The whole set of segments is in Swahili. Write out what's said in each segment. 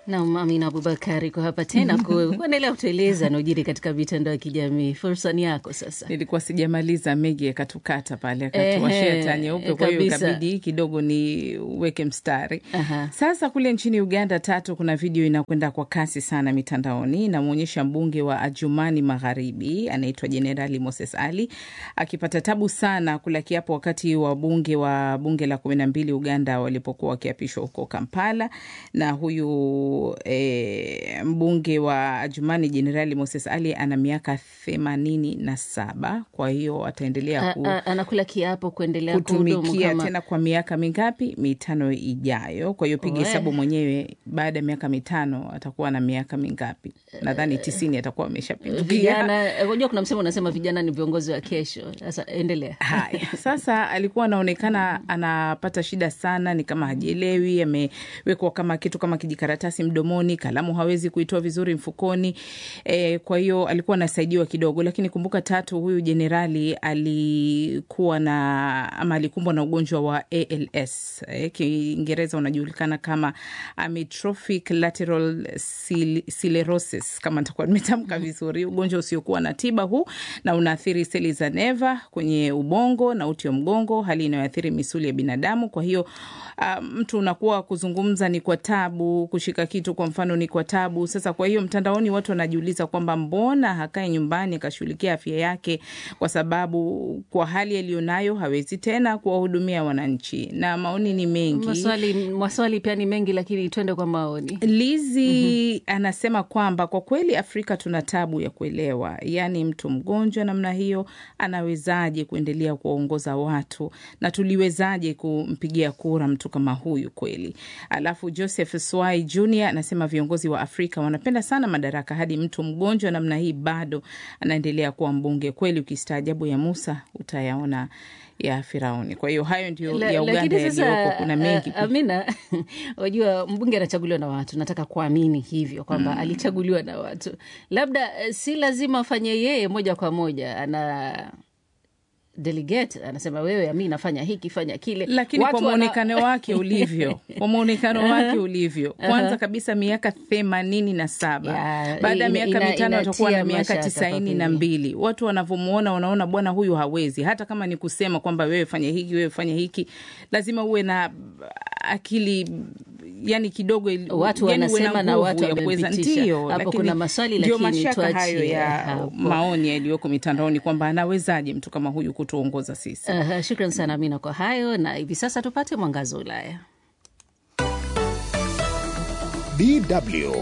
Naam, Amina Abubakari kwa hapa tena kuendelea kutueleza naujiri katika mitandao ya kijamii. Fursa ni yako sasa. Nilikuwa sijamaliza, Megi akatukata pale akatuwashia taa nyeupe, kwa hiyo kabisa. ikabidi kidogo ni uweke mstari. Aha. Sasa kule nchini Uganda tatu, kuna video inakwenda kwa kasi sana mitandaoni, inamwonyesha mbunge wa Ajumani Magharibi anaitwa Jenerali Moses Ali akipata tabu sana kula kiapo wakati wabunge wa bunge la kumi na mbili Uganda walipokuwa wakiapishwa huko Kampala, na huyu e, mbunge wa Ajumani Jenerali Moses Ali ana miaka themanini na saba. Kwa hiyo ataendelea A- ku, a- anakula kiapo kuendelea kuhudumu kutumikia kama tena kwa miaka mingapi? Mitano ijayo. Kwa hiyo piga We. hesabu mwenyewe, baada ya miaka mitano atakuwa na miaka mingapi? Nadhani tisini atakuwa ameshapindukia. vijana. Unajua kuna msemo unasema vijana ni viongozi wa kesho. Sasa endelea. Haya, sasa alikuwa anaonekana anapata shida sana, ni kama hajielewi, amewekwa kama kitu kama kijikaratasi mdomoni, kalamu hawezi kuitoa vizuri mfukoni. E, kwa hiyo alikuwa anasaidiwa kidogo, lakini kumbuka tatu, huyu jenerali alikuwa na ama alikumbwa na ugonjwa wa ALS e, Kiingereza unajulikana kama amyotrophic lateral sil- sclerosis, kama nitakuwa nimetamka vizuri, ugonjwa usiokuwa na tiba huu na unaathiri seli za neva kwenye ubongo na uti wa mgongo, hali inayoathiri misuli ya binadamu. Kwa hiyo uh, mtu unakuwa kuzungumza ni kwa tabu, kushika kitu kwa mfano ni kwa tabu. Sasa kwa hiyo mtandaoni watu wanajiuliza kwamba mbona hakae nyumbani akashughulikia afya yake, kwa sababu kwa hali aliyonayo hawezi tena kuwahudumia wananchi, na maoni ni mengi. Maswali, maswali pia ni mengi, lakini twende kwa maoni. Lizi anasema kwamba kwa kweli Afrika tuna tabu ya kuelewa, yaani mtu mgonjwa namna hiyo anawezaje kuendelea kuwaongoza watu na tuliwezaje kumpigia kura mtu kama huyu kweli? Alafu Joseph Swai Jr anasema viongozi wa Afrika wanapenda sana madaraka hadi mtu mgonjwa namna hii bado anaendelea kuwa mbunge. Kweli ukistaajabu ya Musa utayaona ya Firauni. Kwa hiyo hayo ndio La- ya Uganda lakini sasa, yaliyoko, kuna mengi uh, Amina, wajua mbunge anachaguliwa na watu. Nataka kuamini hivyo kwamba alichaguliwa na watu, labda eh, si lazima afanye yeye moja kwa moja, ana delegate anasema wewe Amina fanya hiki fanya kile, lakini Watu kwa wana- mwonekano wake ulivyo kwa mwonekano wake ulivyo kwanza kabisa miaka themanini na saba Ya, baada ya ina- miaka ina- mitano atakuwa na inatia miaka mashaka tisaini kwa na kweli. mbili watu wanavyomwona wanaona bwana huyu hawezi hata kama ni kusema kwamba wewe fanya hiki wewe fanya hiki lazima uwe na akili yani kidogo ili- Watu yani uwe wanasema na nguvu watu ya kuweza- wamempitisha. ndio, Hapo lakini kuna maswali, ndio lakini mashaka hayo tuachie ya hapo. maoni yaliyoko mitandaoni kwamba anawezaje mtu kama huyu kutuongoza sisi Uh, shukran sana Amina kwa hayo, na hivi sasa tupate mwangazo wa Ulaya. DW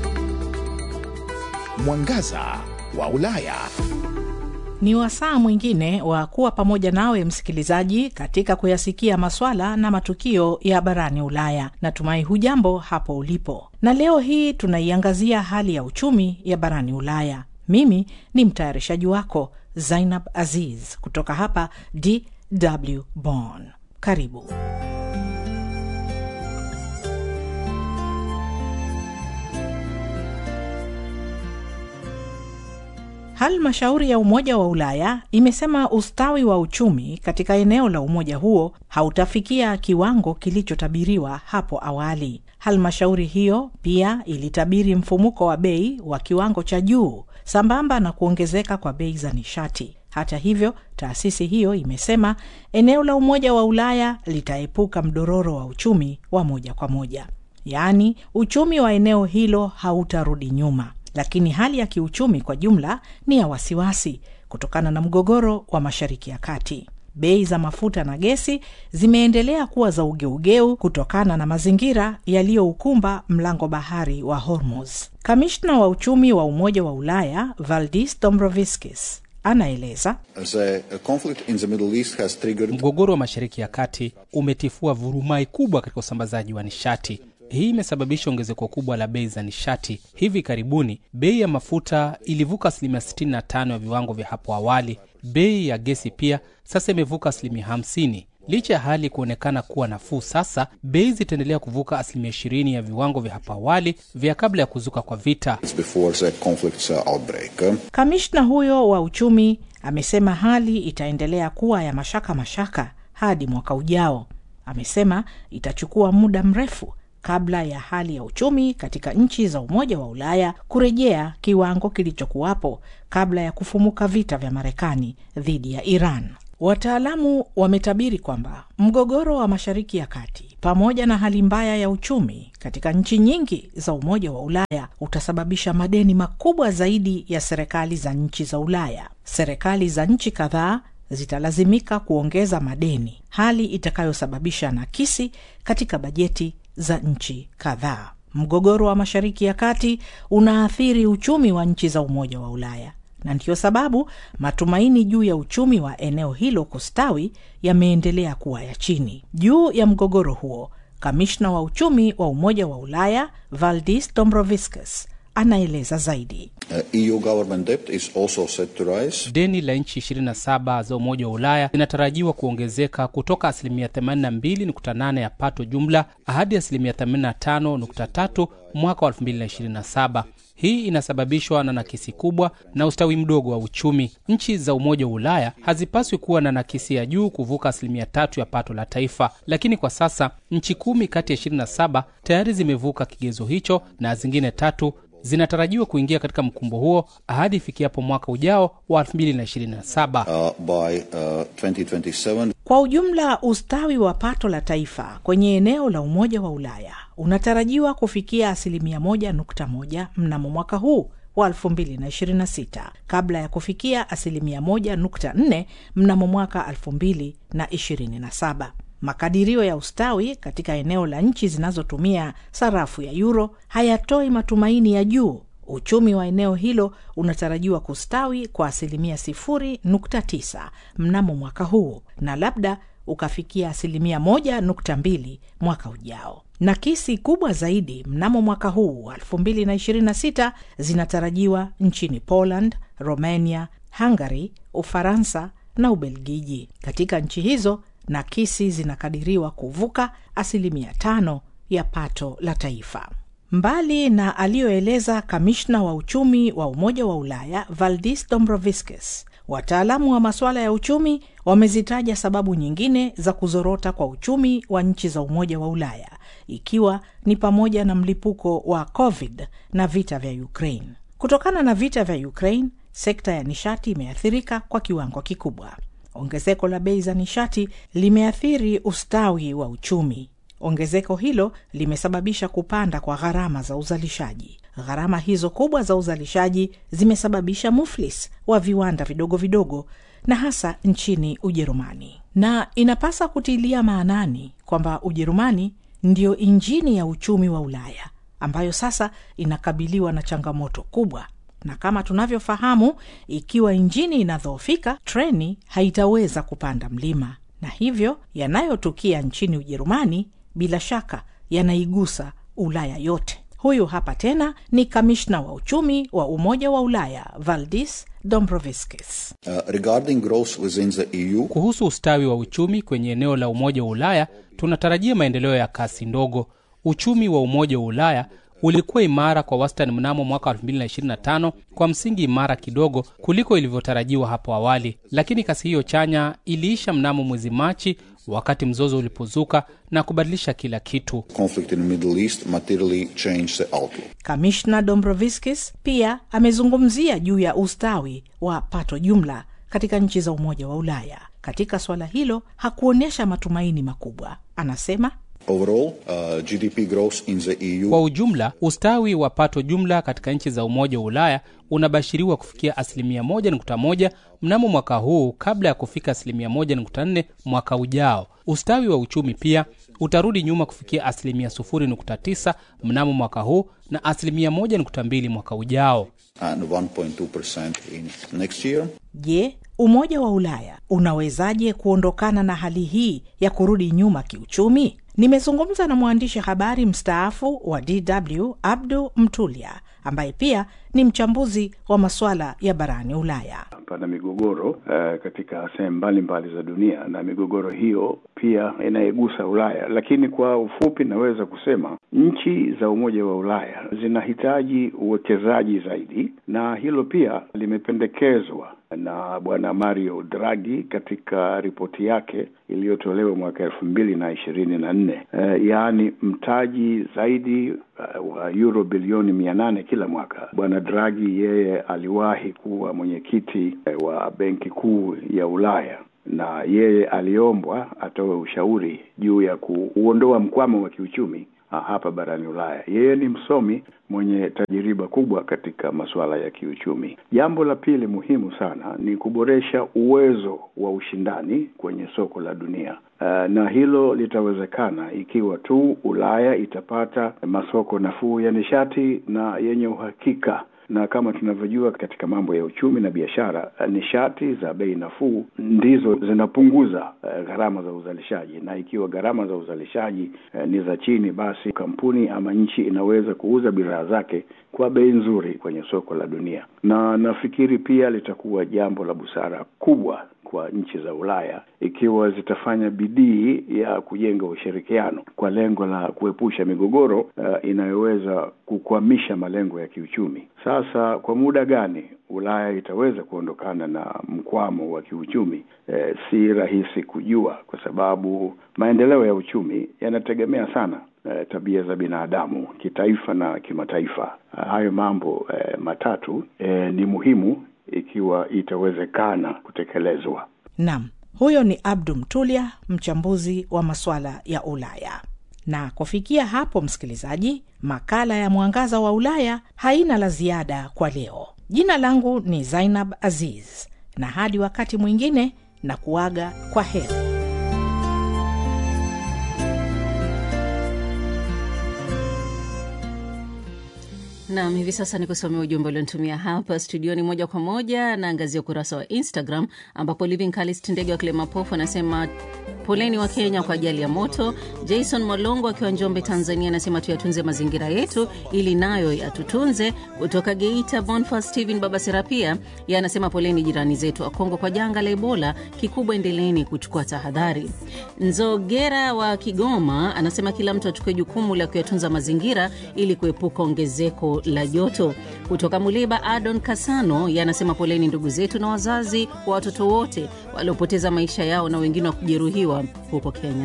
Mwangaza wa Ulaya. Ni wasaa mwingine wa kuwa pamoja nawe msikilizaji, katika kuyasikia maswala na matukio ya barani Ulaya. Natumai hujambo hapo ulipo, na leo hii tunaiangazia hali ya uchumi ya barani Ulaya. Mimi ni mtayarishaji wako Zainab Aziz kutoka hapa DW Bonn. Karibu. Halmashauri ya Umoja wa Ulaya imesema ustawi wa uchumi katika eneo la umoja huo hautafikia kiwango kilichotabiriwa hapo awali. Halmashauri hiyo pia ilitabiri mfumuko wa bei wa kiwango cha juu sambamba na kuongezeka kwa bei za nishati. Hata hivyo, taasisi hiyo imesema eneo la Umoja wa Ulaya litaepuka mdororo wa uchumi wa moja kwa moja, yaani uchumi wa eneo hilo hautarudi nyuma lakini hali ya kiuchumi kwa jumla ni ya wasiwasi kutokana na mgogoro wa Mashariki ya Kati. Bei za mafuta na gesi zimeendelea kuwa za ugeugeu kutokana na mazingira yaliyoukumba mlango bahari wa Hormuz. Kamishna wa uchumi wa Umoja wa Ulaya Valdis Dombrovskis anaeleza The conflict in the Middle East has triggered Mgogoro wa Mashariki ya Kati umetifua vurumai kubwa katika usambazaji wa nishati. Hii imesababisha ongezeko kubwa la bei za nishati. Hivi karibuni bei ya mafuta ilivuka asilimia 65 ya viwango vya hapo awali. Bei ya gesi pia sasa imevuka asilimia 50. Licha ya hali kuonekana kuwa nafuu sasa, bei zitaendelea kuvuka asilimia 20 ya viwango vya hapo awali vya kabla ya kuzuka kwa vita. before the conflict's uh, outbreak. Kamishna huyo wa uchumi amesema hali itaendelea kuwa ya mashaka mashaka hadi mwaka ujao. Amesema itachukua muda mrefu kabla ya hali ya uchumi katika nchi za Umoja wa Ulaya kurejea kiwango kilichokuwapo kabla ya kufumuka vita vya Marekani dhidi ya Iran. Wataalamu wametabiri kwamba mgogoro wa Mashariki ya Kati pamoja na hali mbaya ya uchumi katika nchi nyingi za Umoja wa Ulaya utasababisha madeni makubwa zaidi ya serikali za nchi za Ulaya. Serikali za nchi kadhaa zitalazimika kuongeza madeni, hali itakayosababisha nakisi katika bajeti za nchi kadhaa. Mgogoro wa Mashariki ya Kati unaathiri uchumi wa nchi za Umoja wa Ulaya na ndiyo sababu matumaini juu ya uchumi wa eneo hilo kustawi yameendelea kuwa ya chini. Juu ya mgogoro huo, kamishna wa uchumi wa Umoja wa Ulaya Valdis Dombrovskis anaeleza zaidi. Uh, EU government debt is also set to rise. Deni la nchi 27 za Umoja wa Ulaya linatarajiwa kuongezeka kutoka asilimia 82.8 ya pato jumla hadi asilimia 85.3 mwaka wa 2027. Hii inasababishwa na nakisi kubwa na ustawi mdogo wa uchumi. Nchi za Umoja wa Ulaya hazipaswi kuwa na nakisi ya juu kuvuka asilimia tatu ya pato la taifa, lakini kwa sasa nchi kumi kati ya 27 tayari zimevuka kigezo hicho na zingine tatu zinatarajiwa kuingia katika mkumbo huo hadi ifikiapo mwaka ujao wa 2027. Uh, by uh, 2027, Kwa ujumla, ustawi wa pato la taifa kwenye eneo la Umoja wa Ulaya unatarajiwa kufikia asilimia 1.1 mnamo mwaka huu wa 2026 kabla ya kufikia asilimia 1.4 mnamo mwaka 2027. Makadirio ya ustawi katika eneo la nchi zinazotumia sarafu ya euro hayatoi matumaini ya juu. Uchumi wa eneo hilo unatarajiwa kustawi kwa asilimia 0.9 mnamo mwaka huu na labda ukafikia asilimia 1.2 mwaka ujao. Nakisi kubwa zaidi mnamo mwaka huu wa 2026 zinatarajiwa nchini Poland, Romania, Hungary, Ufaransa na Ubelgiji. Katika nchi hizo nakisi zinakadiriwa kuvuka asilimia tano ya pato la taifa. Mbali na aliyoeleza kamishna wa uchumi wa Umoja wa Ulaya Valdis Dombrovskis, wataalamu wa masuala ya uchumi wamezitaja sababu nyingine za kuzorota kwa uchumi wa nchi za Umoja wa Ulaya, ikiwa ni pamoja na mlipuko wa COVID na vita vya Ukraine. Kutokana na vita vya Ukraine, sekta ya nishati imeathirika kwa kiwango kikubwa. Ongezeko la bei za nishati limeathiri ustawi wa uchumi. Ongezeko hilo limesababisha kupanda kwa gharama za uzalishaji. Gharama hizo kubwa za uzalishaji zimesababisha muflis wa viwanda vidogo vidogo na hasa nchini Ujerumani, na inapasa kutilia maanani kwamba Ujerumani ndiyo injini ya uchumi wa Ulaya ambayo sasa inakabiliwa na changamoto kubwa na kama tunavyofahamu, ikiwa injini inadhoofika, treni haitaweza kupanda mlima, na hivyo yanayotukia nchini Ujerumani bila shaka yanaigusa Ulaya yote. Huyu hapa tena ni kamishna wa uchumi wa Umoja wa Ulaya Valdis Dombrovskis. uh, regarding growth within the EU, Kuhusu ustawi wa uchumi kwenye eneo la Umoja wa Ulaya, tunatarajia maendeleo ya kasi ndogo. Uchumi wa Umoja wa Ulaya ulikuwa imara kwa wastani mnamo mwaka 2025 kwa msingi imara kidogo kuliko ilivyotarajiwa hapo awali, lakini kasi hiyo chanya iliisha mnamo mwezi Machi wakati mzozo ulipozuka na kubadilisha kila kitu. conflict in the Middle East materially changed the outlook. Kamishna Dombrovskis pia amezungumzia juu ya ustawi wa pato jumla katika nchi za Umoja wa Ulaya. Katika suala hilo hakuonyesha matumaini makubwa. Anasema Overall, uh, GDP growth in the EU Kwa ujumla, ustawi wa pato jumla katika nchi za Umoja wa Ulaya unabashiriwa kufikia asilimia 1.1 mnamo mwaka huu kabla ya kufika asilimia 1.4 mwaka ujao. Ustawi wa uchumi pia utarudi nyuma kufikia asilimia 0.9 mnamo mwaka huu na asilimia 1.2 mwaka ujao. and 1.2% in next year. Je, Umoja wa Ulaya unawezaje kuondokana na hali hii ya kurudi nyuma kiuchumi? Nimezungumza na mwandishi habari mstaafu wa DW Abdu Mtulia ambaye pia ni mchambuzi wa masuala ya barani Ulaya. pana migogoro uh, katika sehemu mbalimbali za dunia na migogoro hiyo pia inayegusa Ulaya, lakini kwa ufupi naweza kusema nchi za Umoja wa Ulaya zinahitaji uwekezaji zaidi, na hilo pia limependekezwa na bwana Mario Draghi katika ripoti yake iliyotolewa mwaka elfu mbili na ishirini na nne uh, yaani mtaji zaidi uh, wa euro bilioni mia nane kila mwaka. Bwana Draghi yeye aliwahi kuwa mwenyekiti uh, wa benki kuu ya Ulaya na yeye aliombwa atoe ushauri juu ya kuondoa mkwamo wa kiuchumi hapa barani Ulaya. Yeye ni msomi mwenye tajiriba kubwa katika masuala ya kiuchumi. Jambo la pili muhimu sana ni kuboresha uwezo wa ushindani kwenye soko la dunia. Uh, na hilo litawezekana ikiwa tu Ulaya itapata masoko nafuu ya nishati na yenye uhakika na kama tunavyojua katika mambo ya uchumi na biashara, nishati za bei nafuu ndizo zinapunguza uh, gharama za uzalishaji, na ikiwa gharama za uzalishaji uh, ni za chini, basi kampuni ama nchi inaweza kuuza bidhaa zake kwa bei nzuri kwenye soko la dunia, na nafikiri pia litakuwa jambo la busara kubwa kwa nchi za Ulaya ikiwa zitafanya bidii ya kujenga ushirikiano kwa lengo la kuepusha migogoro uh, inayoweza kukwamisha malengo ya kiuchumi. Sasa kwa muda gani Ulaya itaweza kuondokana na mkwamo wa kiuchumi eh, si rahisi kujua, kwa sababu maendeleo ya uchumi yanategemea sana eh, tabia za binadamu kitaifa na kimataifa. Hayo mambo eh, matatu eh, ni muhimu ikiwa itawezekana kutekelezwa. Nam, huyo ni Abdu Mtulia, mchambuzi wa masuala ya Ulaya. Na kufikia hapo, msikilizaji, makala ya Mwangaza wa Ulaya haina la ziada kwa leo. Jina langu ni Zainab Aziz, na hadi wakati mwingine na kuaga kwa heri. Nam, hivi sasa ni kusomea ujumbe ulionitumia hapa studioni moja kwa moja. Naangazia ukurasa wa Instagram ambapo Living Kalist ndege wa Kilemapofu anasema poleni wa Kenya kwa ajali ya moto. Jason Molongo akiwa Njombe, Tanzania anasema tuyatunze mazingira yetu ili nayo yatutunze. Kutoka Geita, Bonfas Steven Baba Serapia ye anasema poleni jirani zetu wa Kongo kwa janga la Ebola, kikubwa endeleeni kuchukua tahadhari. Nzogera wa Kigoma anasema kila mtu achukue jukumu la kuyatunza mazingira ili kuepuka ongezeko la joto. Kutoka Muliba, Adon Kasano ye anasema poleni ndugu zetu na wazazi wa watoto wote waliopoteza maisha yao na wengine wa kujeruhiwa huko Kenya.